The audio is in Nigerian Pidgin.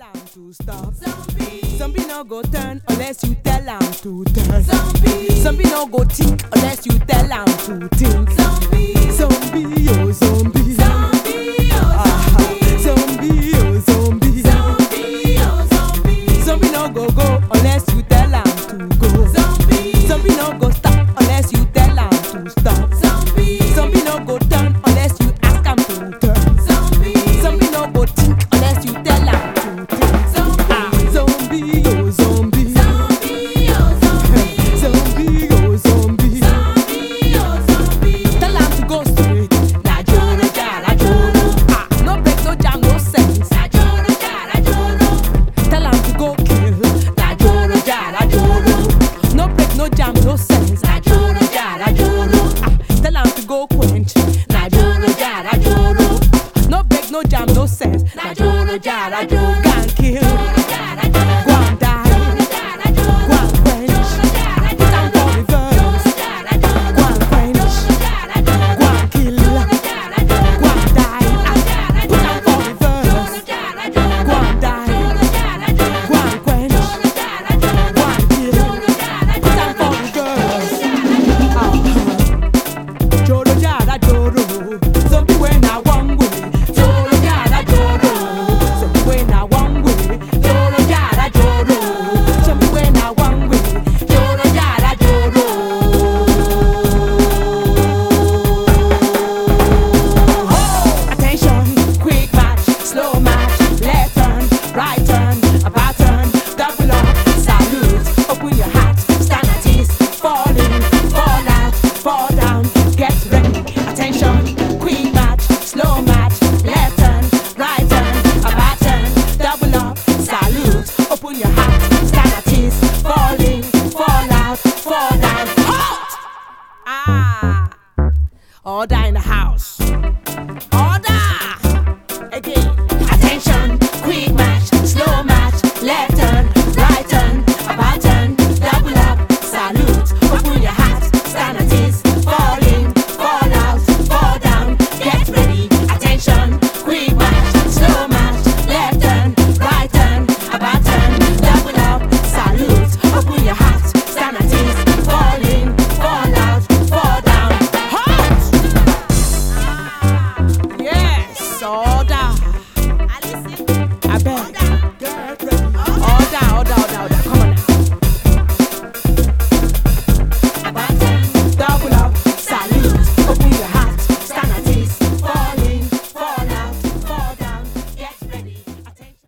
am to stop. Zombie. Zombie no go turn unless you tell am to turn. Zombie. Zombie no go think unless you tell am to think. Zombie. Zombie, oh zombie. Zombie. Oh, Aha. Zombie, oh zombie. zombie. Oh, zombie. Zombie no go go unless you tell am to go. Zombie. Zombie no go stop unless you tell am to stop. Zombie. Zombie no go turn unless you ask am to turn. Zombie. Zombie no go think unless you tell am to think. Zombie. Ah, zombie, oh zombie. Zombie. Oh, zombie. Zombie, oh zombie. Zombie. Oh, zombie. Tell am to go straight. Na joro jara joro. Ah, no break, no jam, no sense. Na joro jara joro. Tell am to go kill. Na joro jara joro. No break, no jam, no sense. Na joro jara joro. Ah, tell am to go quench. Na joro jara joro. No break, no jam, no sense. Na joro jara joro. Can kill.